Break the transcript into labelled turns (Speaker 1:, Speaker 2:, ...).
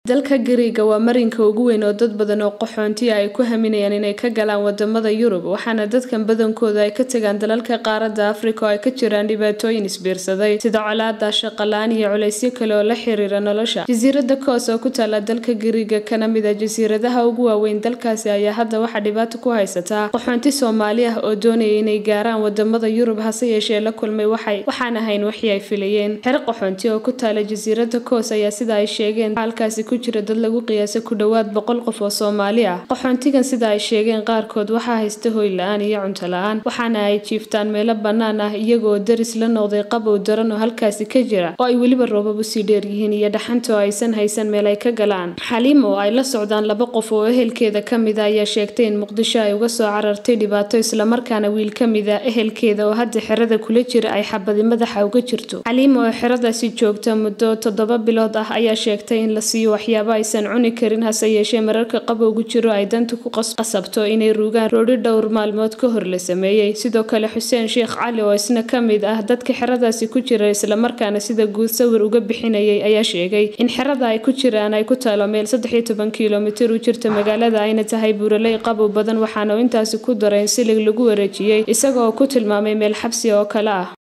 Speaker 1: dalka gariiga waa marinka ugu weyn oo dad badan oo qaxoontiya ay ku haminayaan inay ka galaan wadamada yurub waxaana dadkan badankooda ay ka tagaan dalalka qaarada afrika oo ay ka jiraan dhibaatooyin isbiirsaday sida colaada shaqalaan iyo culaysyo kale oo la xiriira nolosha jasiirada koos oo ku taala dalka gariiga kana mid a jasiiradaha ugu waaweyn dalkaasi ayaa hadda waxaa dhibaato ku haysataa qaxoonti soomaali ah oo doonaya inay gaaraan wadamada yurub hase yeeshee la kulmay waxay waxaan ahayn wixii ay filayeen xero qaxoonti oo ku taala jasiirada koos ayaa sida ay sheegeen halkaasi ku jira dad lagu qiyaasay ku dhowaad boqol qof oo soomaali ah qaxoontigan sida ay sheegeen qaarkood waxaa haysta hoy la-aan iyo cunto la-aan waxaana ay jiiftaan meelo bannaan ah iyagoo daris la noqday qabow daran oo halkaasi ka jira oo ay weliba roobab usii dheer yihiin iyo dhaxanta oo aysan haysan meel ay ka galaan xaliim oo ay la socdaan laba qof oo ehelkeeda ka mid a ayaa sheegtay in muqdisho ay uga soo carartay dhibaato islamarkaana wiil ka mid a ehelkeeda oo hadda xerada kula jira ay xabadi madaxa uga jirto xaliim oo xeradaasi joogta muddo toddoba bilood ah ayaa sheegtay in la siiyo waxyaabo aysan cuni karin hase yeeshee mararka qabowgu jiro ay danta ku qasabto inay ruugaan roodhi dhowr maalmood ka hor la sameeyey sidoo kale xuseen sheekh cali oo isna ka mid ah dadka xeradaasi ku jira islamarkaana sida guud sawir uga bixinayay ayaa sheegay in xerada ay ku jiraan ay ku taalo meel saddex iyo toban kilomitir u jirta magaalada ayna tahay buuraley qabow badan waxaana intaasi ku daray in silig lagu wareejiyey isagoo ku tilmaamay meel xabsi oo kale ah